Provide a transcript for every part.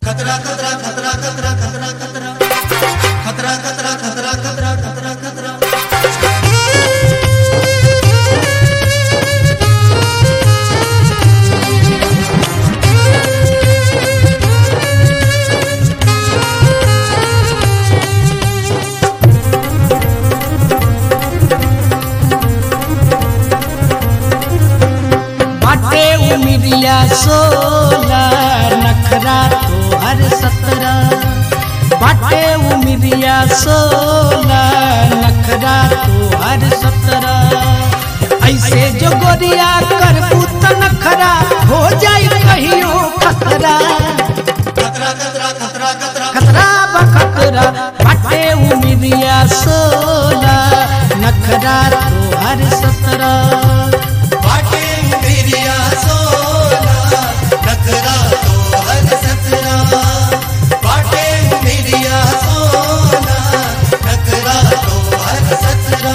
खतरा खतरा खतरा खतरा खतरा खतरा खतरा खतरा खतरा खतरा खतरा खतरा बाटे उमिरिया सोला नखरा तो हर सतरा बाटे उमिरिया सोला नखरा तो हर सतरा ऐसे जो गोरिया कर पुत नखरा हो जाई कहियो खतरा खतरा खतरा खतरा खतरा खतरा बखतरा बाटे उमिरिया सोला नखरा तो हर सतरा बाटे मेरिया सोना नखरा तो हर सतरा बाटे मेरिया सोना नखरा तो हर सतरा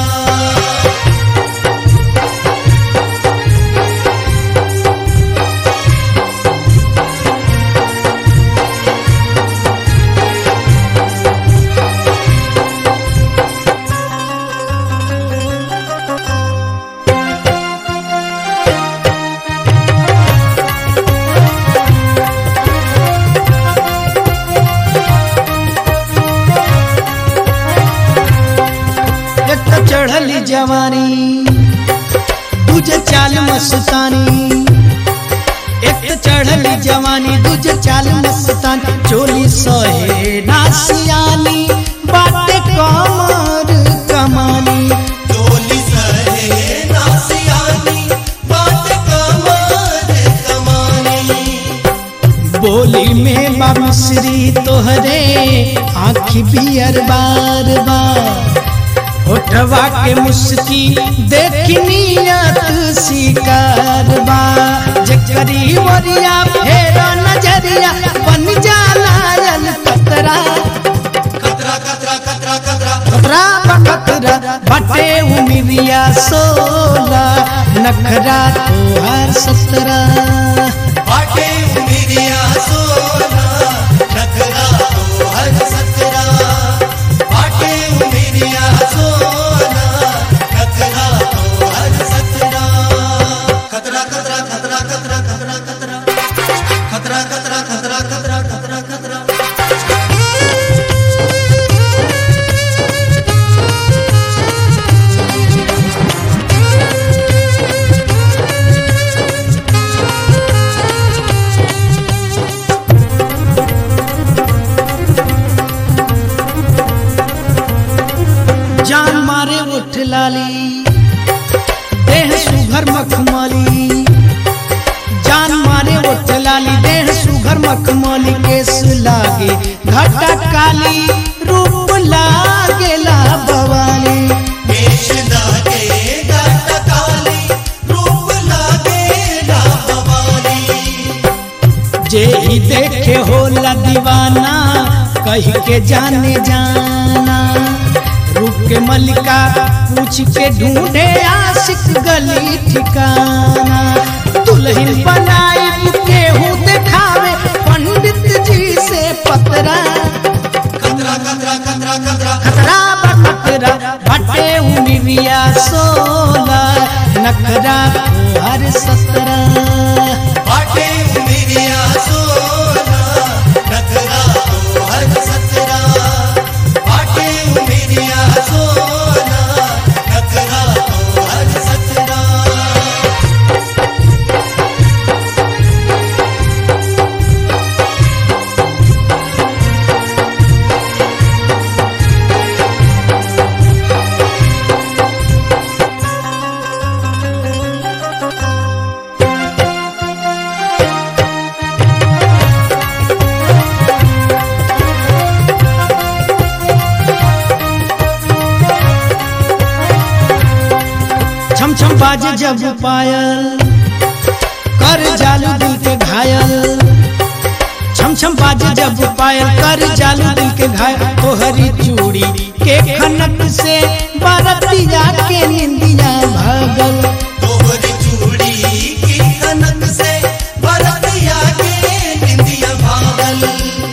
एक तो चढ़ली जवानी दूजे चाल मस्तानी एक तो चढ़ली जवानी दूजे चाल मस्तानी चोली सहे नासियानी बाटे कमर कमानी डोली सहे नासियानी बाट कमर कमानी बोली में बाबश्री तोहरे आँखी बियर बार बार होठवा के मुस्की देखी नियत शिकार बा जकरी वरिया फेरा नजरिया बन जाला यल कतरा खतरा खतरा खतरा खतरा कतरा बकतरा बटे उमिरिया सोला नखरा तोहर सतरा बाटे मेरिया सोना नखरा तो हर सतरा बाटे मेरिया सोना नखरा तो हर सतरा खतरा खतरा खतरा खतरा खतरा खतरा खतरा खतरा खतरा खतरा खतरा खतरा जान मारे उठ लाली देह सुघर मखमली जान मारे उठ लाली देह सुघर मखमली केस लागे घटा काली रूप लागे ला बवाली केश लागे गाट काली रूप लागे डाबवाली जे ही देखे होला दीवाना कह के जाने जाना रूप के मलिका पूछ के ढूंढे आशिक गली ठिकाना दुल्हन बनाई केहू देखावे पंडित जी से पतरा खतरा खतरा खतरा खतरा खतरा बखतरा भटे उमिरिया सोला नखरा हर सतरा बाटे मेरिया सोना नखरा तो हर सतरा बाटे मेरिया सोना नखरा तो हर सतरा छम छम बाजे जब पायल कर जालू दिल के घायल छम छम बाजे जब पायल कर जालू दिल के घायल तोहरी चूड़ी के खनक से बरतिया के निंदिया भागल तोहरी चूड़ी की कनक से बरतिया के निंदिया भागल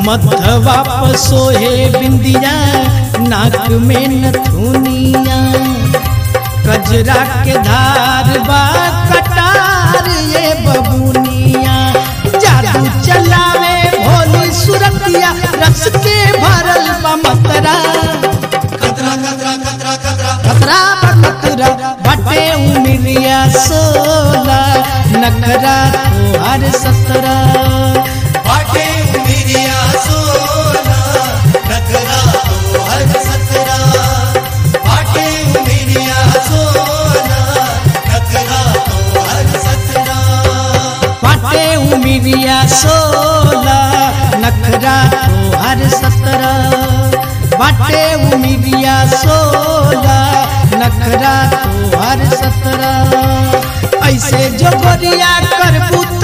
मथवा पर सोहे बिंदिया नाक में नथुनिया कजरा के धार बा कटार ये बबुनिया जादू चलावे भोली सुरतिया रस के भरल बा मतरा खतरा खतरा खतरा खतरा खतरा बा खतरा बटे उमिरिया सोला नखरा तोहर सतरा बाटे उमिरिया सोना नखरा तो हर सतरा बाटे उमिरिया सोना नखरा तो हर सतरा बाटे उमिरिया सोला नखरा तोहर सतरा बाटे उमिरिया सोला नखरा तोहर सतरा ऐसे जो गोरिया करबू